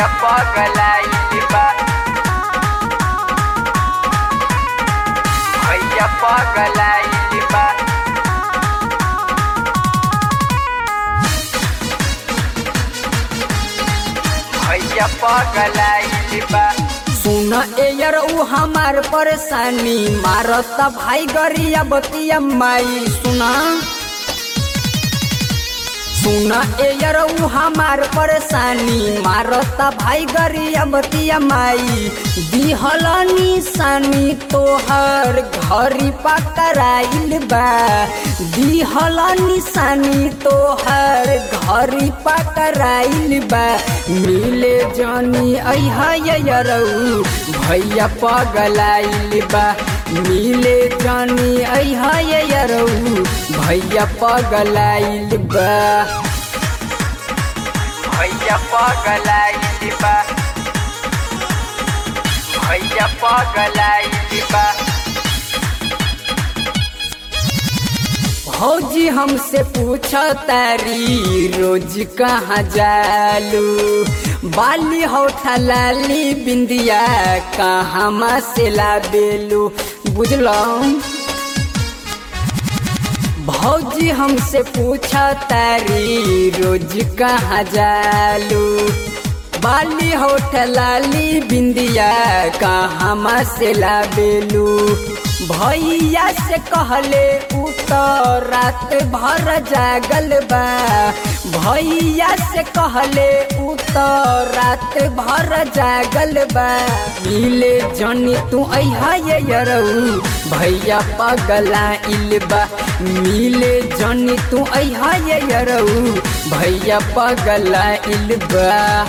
भैया पगलाइल बा भैया पगलाइल बा भैया पगलाइल बा सुन एयर उ हमार परेशानी मारता भाई गरिया बतिया माई सुना सुन एयर उ हमार परेशानी मारता भाई गरिया बतिया माई दिहल निशानी तोहर घरी पकड़ाइल बा दिहल निशानी तोहर घरी पकड़ाइल बा मिले जानी अहयरऊ भैया पगलाइल बा मिले जानी अहयरऊ भैया पगलाइल बा भैया पगलाइल बा भैया पगलाइल बा भौजी हमसे पूछ तारी रोज कहाँ जालू बाली होठा लाली बिंदिया कहाँ से लाबेलू बुझलौं भौजी हमसे पूछ तारी रोज कहाँ जालू बाली होठ लाली बिंदिया कहाँ से लाबेलू भैया से कहले उ तो रात भर जागल बा भैया से कहले उ तो रात भर जागल बा मिले जनी तू अहयरऊ भैया पगला इलबा मिले जनी तू अहयरऊ भैया पगला इलबा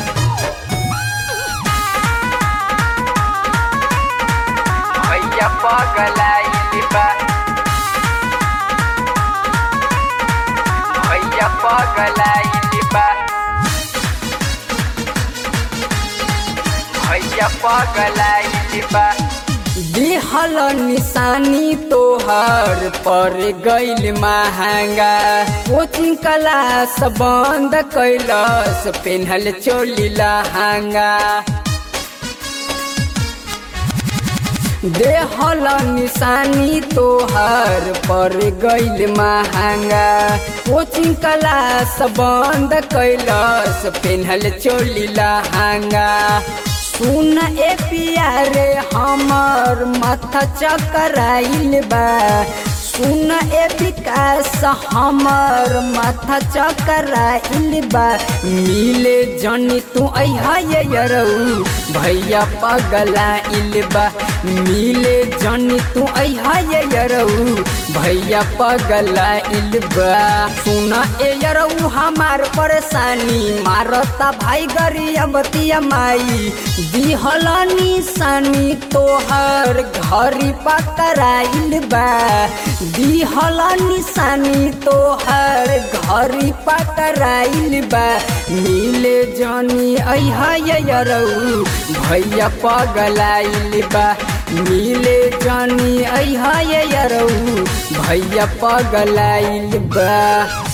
भैया पगलाइल बा भैया पगलाइल बा भैया पगलाइल बा दिहल निशानी तोहर पर गैल महंगा कोचिंग क्लास बंद कैलस पेन्हल चोली लहंगा देहल निशानी तोहर पर गैल महंगा कोचिंग क्लास बंद कैलस पेन्हल चोली लहंगा सुन ए प्यारे हमर माथा चकराइल बा सुन ए विकास हमर माथा चकराइल बा मिले जनी तू अहयरऊ भैया पगलाइल बा मिले जनी तू अहयरऊ भैया पगलाइल बा सुन एयरऊ हमार परेशानी मारता भाई गरिया बतिया माई दिहल निशानी तोहर घरी पकड़ाइल बा दिहल निशानी तोहर घरी पकड़ाइल बा मिले जानी अहयरऊ भैया पगलाइल बा मिले जानी अहयरऊ भैया पगलाइल बा